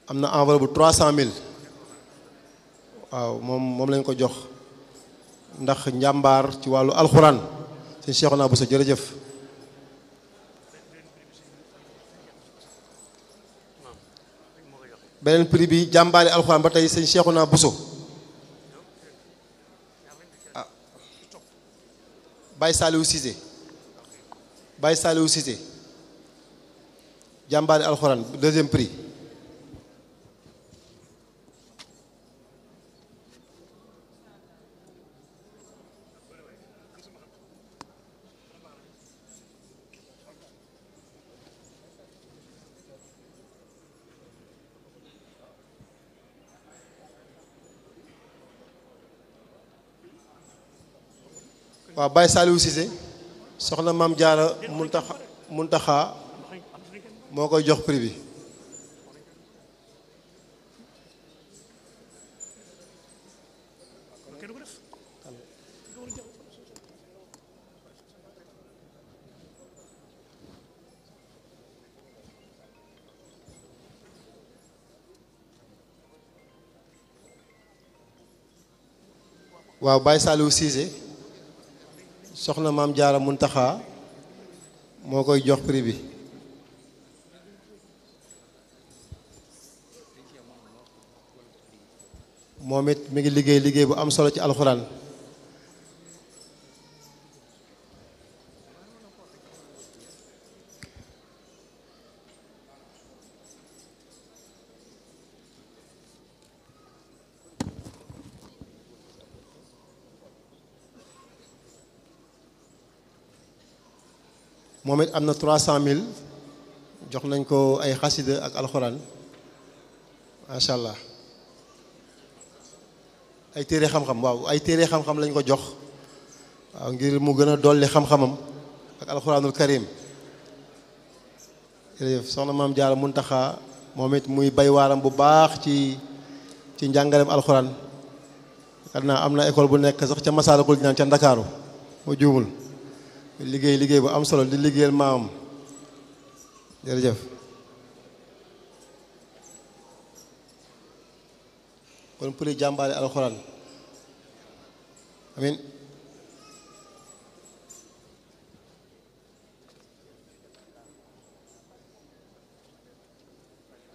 am na enveloppe bu trois cent mille waaw moom moom lañ ko jox ndax njàmbaar ci wàllu alxuraan sëñ Cheikhouna Bousso jërëjëf beneen prix bi jàmbaari alxuraan ba tey sëñ Cheikhouna Bousso ah Baye Saliou Cissé Baye Saliou Cissé jàmbaari alxuraan deuxième prix waaw Baye Saliou Cissé soxna maam Jaara Muntaxa Muntaxa moo koy jox prix bi waaw Baye Saliou Cissé soxna maam Jaara Muntaxa moo koy jox prix bi moom it mi ngi liggéey liggéey bu am solo ci alxuraan moom it am na trois cent mille jox nañ ko ay xasida ak alxuraan macha allah ay téere xam-xam waaw ay téere xam-xam lañ ko jox waaw ngir mu gën a dolli xam-xamam ak alxuraanul karim jërëjëf soxna maam Jaara Muntaxa moom it muy bay waaram bu baax ci ci njàngaleem alxuraan xam naa am na école bu nekk sax ca Masaalikul Jinaan ca Ndakaaru moo juumul liggéey liggéey bu am solo di liggéeyal maamam jërëjëf kon pour jàmbaale alxuraan amin